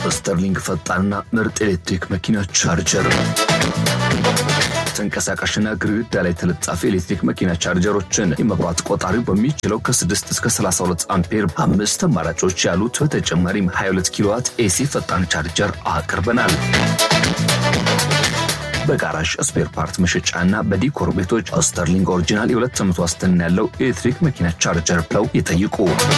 ስተርሊንግ ፈጣንና ምርጥ ኤሌክትሪክ መኪና ቻርጀር ተንቀሳቃሽና ግድግዳ ላይ ተለጣፊ ኤሌክትሪክ መኪና ቻርጀሮችን የመብራት ቆጣሪው በሚችለው ከ6 እስከ 32 አምፔር አምስት አማራጮች ያሉት በተጨማሪም 22 ኪሎዋት ኤሲ ፈጣን ቻርጀር አቅርበናል። በጋራዥ ስፔር ፓርት መሸጫና በዲኮር ቤቶች ስተርሊንግ ኦሪጂናል የሁለት ዓመት ዋስትና ያለው ኤሌክትሪክ መኪና ቻርጀር ብለው ይጠይቁ።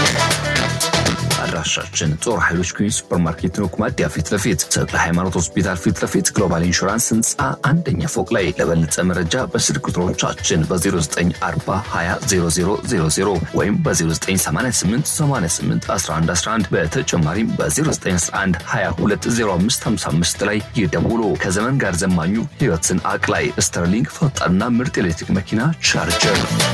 አድራሻችን ጦር ኃይሎች ኩኝ ሱፐርማርኬት ነው፣ ኩማዲያ ፊት ለፊት ተክለ ሃይማኖት ሆስፒታል ፊት ለፊት ግሎባል ኢንሹራንስ ህንፃ አንደኛ ፎቅ ላይ። ለበለጠ መረጃ በስልክ ቁጥሮቻችን በ0940200000 ወይም በ0988881111 በተጨማሪም በ0911220555 ላይ ይደውሉ። ከዘመን ጋር ዘማኙ ህይወትን አቅላይ ስተርሊንግ ፈጣንና ምርጥ ኤሌክትሪክ መኪና ቻርጀር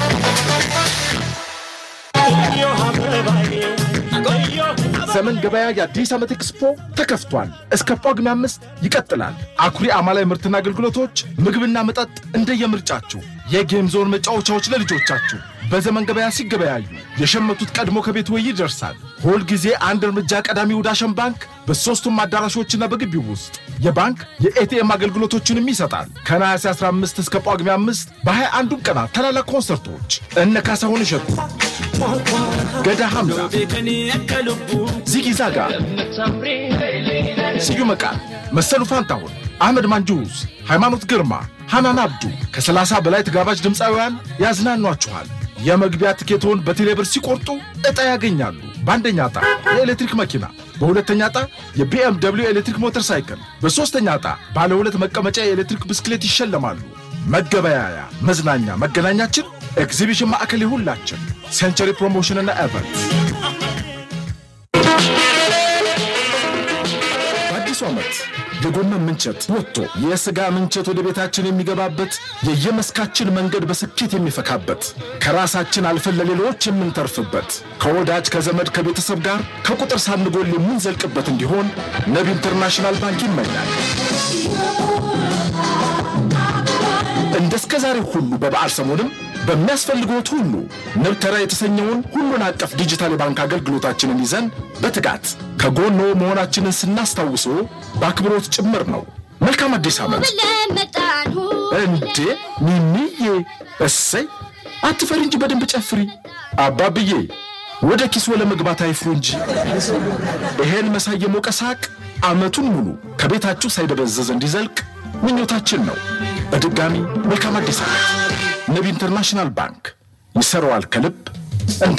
ዘመን ገበያ የአዲስ ዓመት ኤክስፖ ተከፍቷል። እስከ ጳጉሜ አምስት ይቀጥላል። አኩሪ አማላይ ምርትና አገልግሎቶች፣ ምግብና መጠጥ እንደየምርጫችሁ፣ የጌም ዞን መጫወቻዎች ለልጆቻችሁ በዘመን ገበያ ሲገበያዩ የሸመቱት ቀድሞ ከቤት ወይ ይደርሳል። ሁል ጊዜ አንድ እርምጃ ቀዳሚው ዳሸን ባንክ በሦስቱም አዳራሾችና በግቢው ውስጥ የባንክ የኤቲኤም አገልግሎቶችንም ይሰጣል። ከነሐሴ 15 እስከ ጳጉሜ 5 በ21ዱም ቀናት ታላላቅ ኮንሰርቶች እነ ካሳሁን እሸቱ፣ ገዳ ሐምዛ፣ ዚጊ ዛጋ፣ ስዩም መቃል፣ መሰሉ ፋንታሁን፣ አህመድ ማንጁስ፣ ሃይማኖት ግርማ፣ ሐናን አብዱ ከ30 በላይ ተጋባዥ ድምፃውያን ያዝናኗችኋል። የመግቢያ ትኬቶን በቴሌብር ሲቆርጡ ዕጣ ያገኛሉ። በአንደኛ ዕጣ የኤሌክትሪክ መኪና፣ በሁለተኛ ዕጣ የቢኤም ደብሊው ኤሌክትሪክ ሞተር ሳይክል፣ በሦስተኛ ዕጣ ባለ ሁለት መቀመጫ የኤሌክትሪክ ብስክሌት ይሸለማሉ። መገበያያ፣ መዝናኛ፣ መገናኛችን ኤግዚቢሽን ማዕከል የሁላችን ሴንቸሪ ፕሮሞሽንና ኤቨንት በአዲሱ ዓመት የጎመን ምንቸት ወጥቶ የሥጋ ምንቸት ወደ ቤታችን የሚገባበት የየመስካችን መንገድ በስኬት የሚፈካበት ከራሳችን አልፈን ለሌሎች የምንተርፍበት ከወዳጅ ከዘመድ ከቤተሰብ ጋር ከቁጥር ሳንጎል የምንዘልቅበት እንዲሆን ንብ ኢንተርናሽናል ባንክ ይመኛል። እንደ እስከ ዛሬ ሁሉ በበዓል ሰሞንም በሚያስፈልግዎት ሁሉ ንብ ተራ የተሰኘውን ሁሉን አቀፍ ዲጂታል የባንክ አገልግሎታችንን ይዘን በትጋት ከጎኖ መሆናችንን ስናስታውሶ በአክብሮት ጭምር ነው። መልካም አዲስ ዓመት! እንዴ ሚሚዬ፣ እሰይ አትፈሪ እንጂ በደንብ ጨፍሪ። አባብዬ ወደ ኪሶ ለመግባት አይፍሩ እንጂ ይሄን መሳይ የሞቀ ሳቅ ዓመቱን ሙሉ ከቤታችሁ ሳይደበዘዝ እንዲዘልቅ ምኞታችን ነው። በድጋሚ መልካም አዲስ ዓመት! ንብ ኢንተርናሽናል ባንክ ይሰራዋል ከልብ እንደ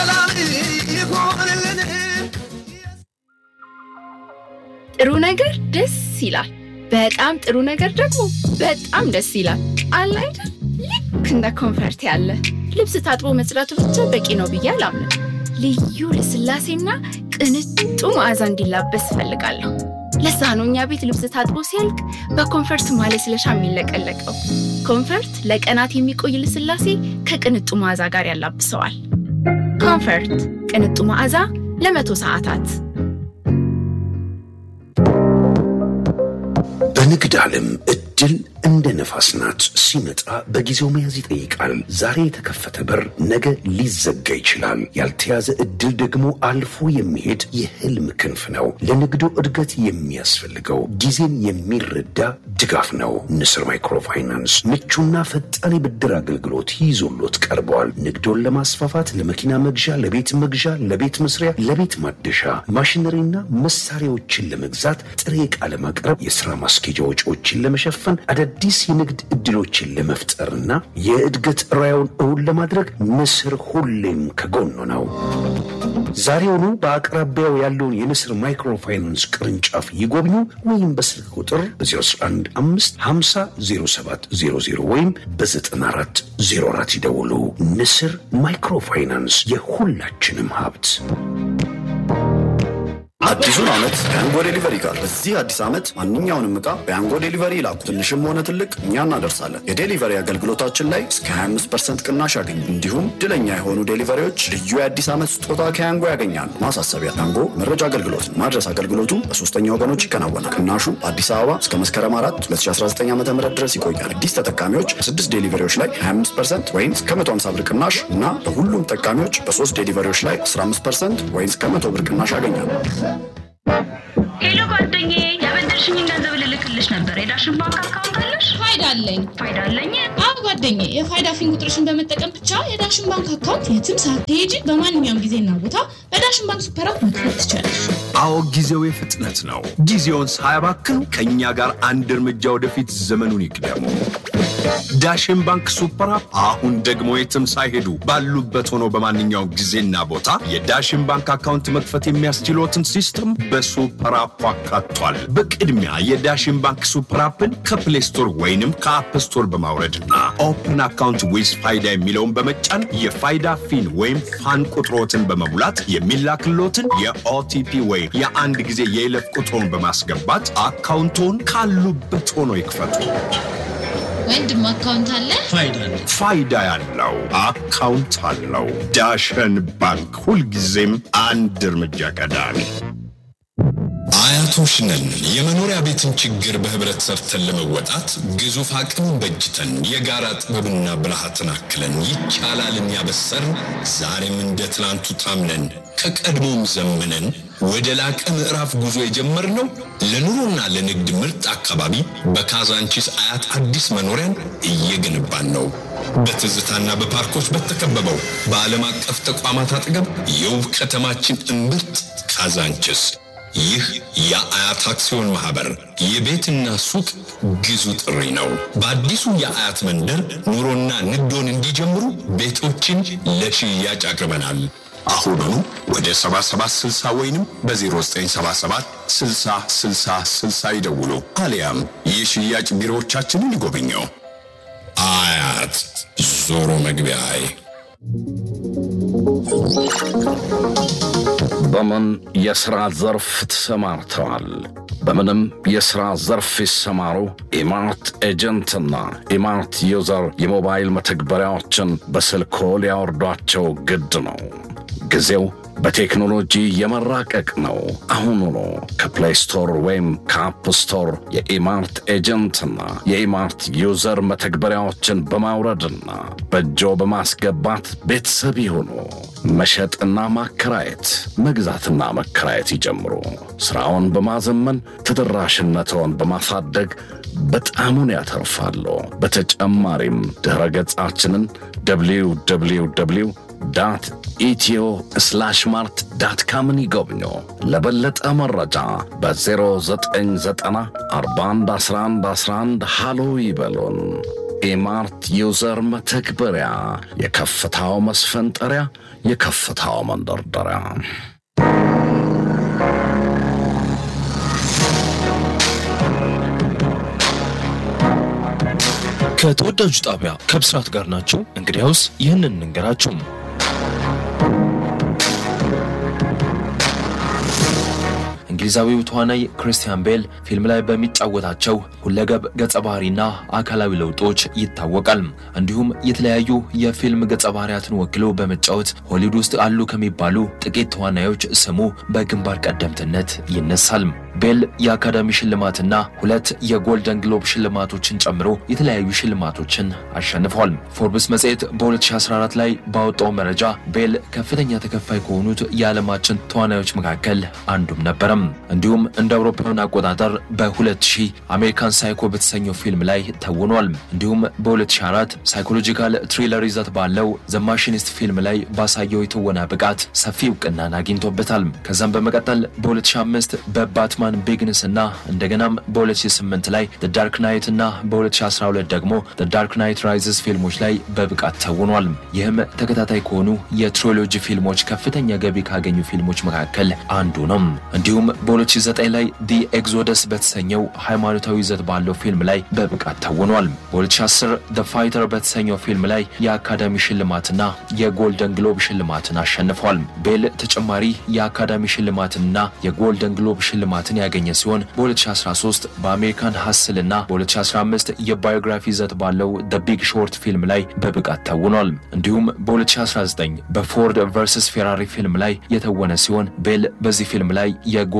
ጥሩ ነገር ደስ ይላል። በጣም ጥሩ ነገር ደግሞ በጣም ደስ ይላል። አለ አይደል? ልክ እንደ ኮንፈርት ያለ ልብስ ታጥቦ መጽዳቱ ብቻ በቂ ነው ብዬ አላምንም። ልዩ ልስላሴና ቅንጡ መዓዛ እንዲላበስ እፈልጋለሁ። ለዛ ነው እኛ ቤት ልብስ ታጥቦ ሲያልቅ በኮንፈርት ማለስለሻ የሚለቀለቀው። ኮንፈርት ለቀናት የሚቆይ ልስላሴ ከቅንጡ መዓዛ ጋር ያላብሰዋል። ኮንፈርት ቅንጡ መዓዛ ለመቶ ሰዓታት። በንግድ ዓለም እድል እንደ ነፋስ ናት። ሲመጣ በጊዜው መያዝ ይጠይቃል። ዛሬ የተከፈተ በር ነገ ሊዘጋ ይችላል። ያልተያዘ እድል ደግሞ አልፎ የሚሄድ የህልም ክንፍ ነው። ለንግዱ እድገት የሚያስፈልገው ጊዜን የሚረዳ ድጋፍ ነው። ንስር ማይክሮፋይናንስ ምቹና ፈጣን የብድር አገልግሎት ይዞሎት ቀርበዋል። ንግዶን ለማስፋፋት ለመኪና መግዣ፣ ለቤት መግዣ፣ ለቤት መስሪያ፣ ለቤት ማደሻ፣ ማሽነሪና መሳሪያዎችን ለመግዛት ጥሬ ዕቃ ለማቅረብ፣ የሥራ ማስኬጃ ወጪዎችን ለመሸፈን አዳዲስ የንግድ ዕድሎችን ለመፍጠርና የእድገት ራዕዮን እውን ለማድረግ ንስር ሁሌም ከጎኑ ነው። ዛሬውኑ በአቅራቢያው ያለውን የንስር ማይክሮፋይናንስ ቅርንጫፍ ይጎብኙ ወይም በስልክ ቁጥር በ0115500700 ወይም በ9404 ይደውሉ። ንስር ማይክሮፋይናንስ የሁላችንም ሀብት። አዲሱን ዓመት በያንጎ ዴሊቨሪ ጋር በዚህ አዲስ ዓመት ማንኛውንም ዕቃ በያንጎ ዴሊቨሪ ይላኩ። ትንሽም ሆነ ትልቅ እኛ እናደርሳለን። የዴሊቨሪ አገልግሎታችን ላይ እስከ 25 ቅናሽ ያገኙ። እንዲሁም ድለኛ የሆኑ ዴሊቨሪዎች ልዩ የአዲስ ዓመት ስጦታ ከያንጎ ያገኛሉ። ማሳሰቢያ፣ ያንጎ መረጃ አገልግሎት ማድረስ አገልግሎቱ በሶስተኛ ወገኖች ይከናወናል። ቅናሹ በአዲስ አበባ እስከ መስከረም 4 2019 ዓ ም ድረስ ይቆያል። አዲስ ተጠቃሚዎች በስድስት ዴሊቨሪዎች ላይ 25 ወይም እስከ 150 ብር ቅናሽ እና በሁሉም ተጠቃሚዎች በሶስት ዴሊቨሪዎች ላይ 15 ወይም እስከ 100 ብር ቅናሽ ያገኛሉ። ሄሎ የሰጠሽኝን ገንዘብ ልልክልሽ ነበር። የዳሽን ባንክ አካውንት አለሽ? ፋይዳ አለኝ። ፋይዳ አለኝ። አዎ ጓደኛዬ፣ የፋይዳ ፊን ቁጥርሽን በመጠቀም ብቻ የዳሽን ባንክ አካውንት የትም ሳትሄጂ በማንኛውም ጊዜና ቦታ በዳሽን ባንክ ሱፐር አፕ መክፈት ትችላለሽ። አዎ ጊዜው የፍጥነት ነው። ጊዜውን ሳያባክኑ ከእኛ ጋር አንድ እርምጃ ወደፊት ዘመኑን ይቅደሙ። ዳሽን ባንክ ሱፐር አፕ አሁን ደግሞ የትም ሳይሄዱ ባሉበት ሆነው በማንኛውም ጊዜና ቦታ የዳሽን ባንክ አካውንት መክፈት የሚያስችሎትን ሲስተም በሱፐር አፑ አካቷል። በቅድሚያ የዳሽን ባንክ ሱፐር አፕን ከፕሌይ ስቶር ወይንም ከአፕ ስቶር በማውረድና ኦፕን አካውንት ዊዝ ፋይዳ የሚለውን በመጫን የፋይዳ ፊን ወይም ፋን ቁጥሮትን በመሙላት የሚላክሎትን የኦቲፒ ወይም የአንድ ጊዜ የይለፍ ቁጥሮን በማስገባት አካውንቶን ካሉበት ሆኖ ይክፈቱ። ወንድም አካውንት አለ? ፋይዳ ያለው አካውንት አለው። ዳሸን ባንክ ሁልጊዜም አንድ እርምጃ ቀዳሚ። አያቶች ነን። የመኖሪያ ቤትን ችግር በህብረት ሰርተን ለመወጣት ግዙፍ አቅምን በጅተን የጋራ ጥበብና ብልሃትን አክለን ይቻላልን ያበሰርን ዛሬም እንደ ትላንቱ ታምነን ከቀድሞም ዘምነን ወደ ላቀ ምዕራፍ ጉዞ የጀመርነው ለኑሮና ለንግድ ምርጥ አካባቢ በካዛንቺስ አያት አዲስ መኖሪያን እየገነባን ነው። በትዝታና በፓርኮች በተከበበው በዓለም አቀፍ ተቋማት አጠገብ የውብ ከተማችን እምብርት ካዛንቺስ ይህ የአያት አክሲዮን ማህበር የቤትና ሱቅ ግዙ ጥሪ ነው። በአዲሱ የአያት መንደር ኑሮና ንግዶን እንዲጀምሩ ቤቶችን ለሽያጭ አቅርበናል። አሁኑኑ ወደ 7760 ወይንም በ0977 60 60 60 ይደውሉ፣ አሊያም የሽያጭ ቢሮዎቻችንን ይጎብኘው። አያት ዞሮ መግቢያዬ በምን የሥራ ዘርፍ ተሰማርተዋል? በምንም የሥራ ዘርፍ ይሰማሩ፣ ኢማርት ኤጀንትና ኢማርት ዩዘር የሞባይል መተግበሪያዎችን በስልኮ ሊያወርዷቸው ግድ ነው። ጊዜው በቴክኖሎጂ የመራቀቅ ነው። አሁኑኑ ከፕሌይ ስቶር ወይም ከአፕ ስቶር የኢማርት ኤጀንትና የኢማርት ዩዘር መተግበሪያዎችን በማውረድና በእጆ በማስገባት ቤተሰብ ይሁኑ። መሸጥና ማከራየት፣ መግዛትና መከራየት ይጀምሩ። ሥራውን በማዘመን ተደራሽነትዎን በማሳደግ በጣሙን ያተርፋሉ። በተጨማሪም ድኅረ ገጻችንን www ዳት ኢትዮ ስላሽ ማርት ዳት ካምን ይጎብኙ። ለበለጠ መረጃ በ0990 411111 ሃሎ ይበሉን። ኢማርት ዩዘር መተግበሪያ የከፍታው መስፈንጠሪያ፣ የከፍታው መንደርደሪያ። ከተወዳጁ ጣቢያ ከብስራት ጋር ናቸው። እንግዲያውስ ይህንን እንንገራችሁ። እንግሊዛዊው ተዋናይ ክሪስቲያን ቤል ፊልም ላይ በሚጫወታቸው ሁለገብ ገጸ ባህሪና አካላዊ ለውጦች ይታወቃል። እንዲሁም የተለያዩ የፊልም ገጸ ባህሪያትን ወክሎ በመጫወት ሆሊውድ ውስጥ አሉ ከሚባሉ ጥቂት ተዋናዮች ስሙ በግንባር ቀደምትነት ይነሳል። ቤል የአካዳሚ ሽልማትና ሁለት የጎልደን ግሎብ ሽልማቶችን ጨምሮ የተለያዩ ሽልማቶችን አሸንፏል። ፎርብስ መጽሔት በ2014 ላይ ባወጣው መረጃ ቤል ከፍተኛ ተከፋይ ከሆኑት የዓለማችን ተዋናዮች መካከል አንዱም ነበረም። እንዲሁም እንደ አውሮፓውያን አቆጣጠር በ2000 አሜሪካን ሳይኮ በተሰኘው ፊልም ላይ ተውኗል። እንዲሁም በ2004 ሳይኮሎጂካል ትሪለር ይዘት ባለው ዘ ማሽኒስት ፊልም ላይ ባሳየው የትወና ብቃት ሰፊ እውቅናን አግኝቶበታል። ከዛም በመቀጠል በ2005 በባትማን ቢግንስ እና እንደገናም በ2008 ላይ ዳርክ ናይት እና በ2012 ደግሞ ዳርክ ናይት ራይዝስ ፊልሞች ላይ በብቃት ተውኗል። ይህም ተከታታይ ከሆኑ የትሪሎጂ ፊልሞች ከፍተኛ ገቢ ካገኙ ፊልሞች መካከል አንዱ ነው። እንዲሁም በ2009 ላይ ዲ ኤግዞደስ በተሰኘው ሃይማኖታዊ ይዘት ባለው ፊልም ላይ በብቃት ተውኗል። በ2010 ደ ፋይተር በተሰኘው ፊልም ላይ የአካዳሚ ሽልማትና የጎልደን ግሎብ ሽልማትን አሸንፏል። ቤል ተጨማሪ የአካዳሚ ሽልማትንና የጎልደን ግሎብ ሽልማትን ያገኘ ሲሆን በ2013 በአሜሪካን ሀስል እና በ2015 የባዮግራፊ ይዘት ባለው ደ ቢግ ሾርት ፊልም ላይ በብቃት ተውኗል። እንዲሁም በ2019 በፎርድ ቨርሰስ ፌራሪ ፊልም ላይ የተወነ ሲሆን ቤል በዚህ ፊልም ላይ የጎል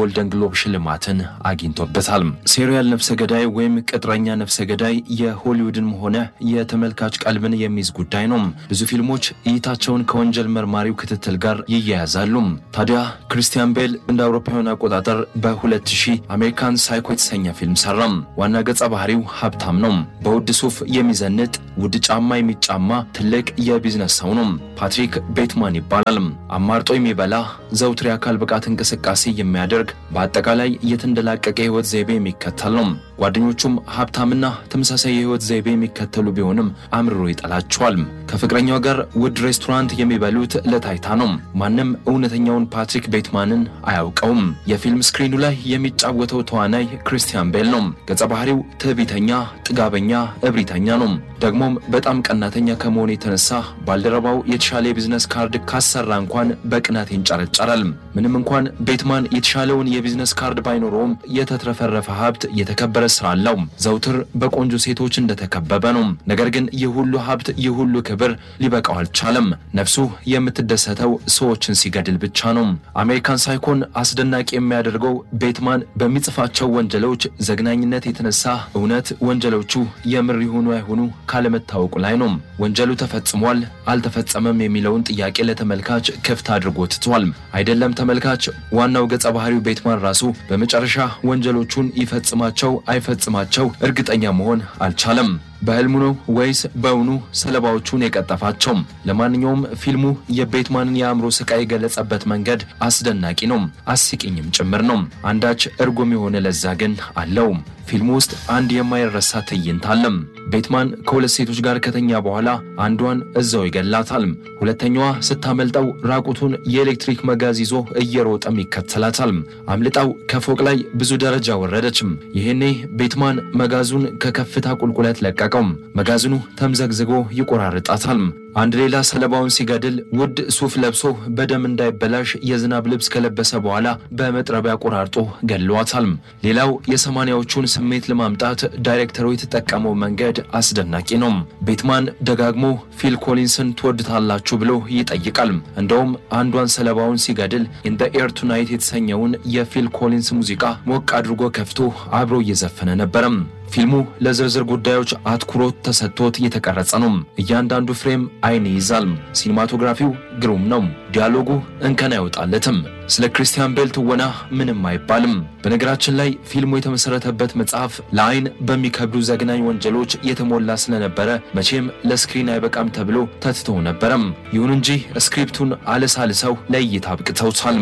የጎልደን ግሎብ ሽልማትን አግኝቶበታል። ሴሪያል ነፍሰ ገዳይ ወይም ቅጥረኛ ነፍሰ ገዳይ የሆሊውድን ሆነ የተመልካች ቀልብን የሚይዝ ጉዳይ ነው። ብዙ ፊልሞች እይታቸውን ከወንጀል መርማሪው ክትትል ጋር ይያያዛሉ። ታዲያ ክሪስቲያን ቤል እንደ አውሮፓውያን አቆጣጠር በ2000 አሜሪካን ሳይኮ የተሰኘ ፊልም ሰራም። ዋና ገጸ ባህሪው ሀብታም ነው። በውድ ሱፍ የሚዘንጥ ውድ ጫማ የሚጫማ ትልቅ የቢዝነስ ሰው ነው። ፓትሪክ ቤትማን ይባላል። አማርጦ የሚበላ ዘውትር የአካል ብቃት እንቅስቃሴ የሚያደርግ በአጠቃላይ የተንደላቀቀ የህይወት ዘይቤ የሚከተል ነው። ጓደኞቹም ሀብታምና ተመሳሳይ የህይወት ዘይቤ የሚከተሉ ቢሆንም አምርሮ ይጠላቸዋል። ከፍቅረኛው ጋር ውድ ሬስቶራንት የሚበሉት ለታይታ ነው። ማንም እውነተኛውን ፓትሪክ ቤትማንን አያውቀውም። የፊልም ስክሪኑ ላይ የሚጫወተው ተዋናይ ክሪስቲያን ቤል ነው። ገጸ ባህሪው ትዕቢተኛ፣ ጥጋበኛ፣ እብሪተኛ ነው። ደግሞም በጣም ቀናተኛ ከመሆኑ የተነሳ ባልደረባው የተሻለ የቢዝነስ ካርድ ካሰራ እንኳን በቅናት ይንጨረጨራል። ምንም እንኳን ቤትማን የተሻለውን የቢዝነስ ካርድ ባይኖረውም የተትረፈረፈ ሀብት የተከበረ ስራ አለው። ዘውትር በቆንጆ ሴቶች እንደተከበበ ነው። ነገር ግን ይህ ሁሉ ሀብት፣ ይህ ሁሉ ክብር ሊበቃው አልቻለም። ነፍሱ የምትደሰተው ሰዎችን ሲገድል ብቻ ነው። አሜሪካን ሳይኮን አስደናቂ የሚያደርገው ቤትማን በሚጽፋቸው ወንጀሎች ዘግናኝነት የተነሳ እውነት ወንጀሎቹ የምር ይሁኑ አይሁኑ ካለመታወቁ ላይ ነው። ወንጀሉ ተፈጽሟል አልተፈጸመም የሚለውን ጥያቄ ለተመልካች ክፍት አድርጎ ትቷል። አይደለም ተመልካች፣ ዋናው ገጸ ባህሪው ቤትማን ራሱ በመጨረሻ ወንጀሎቹን ይፈጽማቸው አይፈጽማቸው እርግጠኛ መሆን አልቻለም። በህልሙ ነው ወይስ በእውኑ ሰለባዎቹን የቀጠፋቸው? ለማንኛውም ፊልሙ የቤትማንን የአእምሮ ስቃይ የገለጸበት መንገድ አስደናቂ ነው፣ አስቂኝም ጭምር ነው። አንዳች እርጉም የሆነ ለዛ ግን አለው። ፊልሙ ውስጥ አንድ የማይረሳ ትዕይንት አለም። ቤትማን ከሁለት ሴቶች ጋር ከተኛ በኋላ አንዷን እዛው ይገላታል። ሁለተኛዋ ስታመልጠው ራቁቱን የኤሌክትሪክ መጋዝ ይዞ እየሮጠም ይከተላታል። አምልጣው ከፎቅ ላይ ብዙ ደረጃ ወረደችም። ይሄኔ ቤትማን መጋዙን ከከፍታ ቁልቁለት ለቀቀው። መጋዘኑ ተምዘግዝጎ ይቆራርጣታል። አንድ ሌላ ሰለባውን ሲገድል ውድ ሱፍ ለብሶ በደም እንዳይበላሽ የዝናብ ልብስ ከለበሰ በኋላ በመጥረቢያ ቆራርጦ ገድሏታል። ሌላው የሰማንያዎቹን ስሜት ለማምጣት ዳይሬክተሩ የተጠቀመው መንገድ አስደናቂ ነው። ቤትማን ደጋግሞ ፊል ኮሊንስን ትወድታላችሁ ብሎ ይጠይቃል። እንደውም አንዷን ሰለባውን ሲገድል ኢን ዘ ኤር ቱናይት የተሰኘውን የፊል ኮሊንስ ሙዚቃ ሞቅ አድርጎ ከፍቶ አብሮ እየዘፈነ ነበረም። ፊልሙ ለዝርዝር ጉዳዮች አትኩሮት ተሰጥቶት የተቀረጸ ነው። እያንዳንዱ ፍሬም አይን ይይዛል። ሲኒማቶግራፊው ግሩም ነው። ዲያሎጉ እንከን አይወጣለትም። ስለ ክሪስቲያን ቤል ትወና ምንም አይባልም። በነገራችን ላይ ፊልሙ የተመሰረተበት መጽሐፍ ለአይን በሚከብዱ ዘግናኝ ወንጀሎች የተሞላ ስለነበረ መቼም ለስክሪን አይበቃም ተብሎ ተትቶ ነበረም። ይሁን እንጂ ስክሪፕቱን አለሳልሰው ለእይታ አብቅተውታል።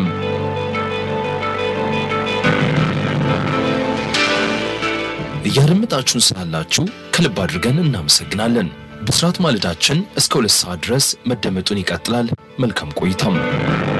እያደመጣችሁን ስላላችሁ ከልብ አድርገን እናመሰግናለን። ብስራት ማለዳችን እስከ ሁለት ሰዓት ድረስ መደመጡን ይቀጥላል። መልካም ቆይታም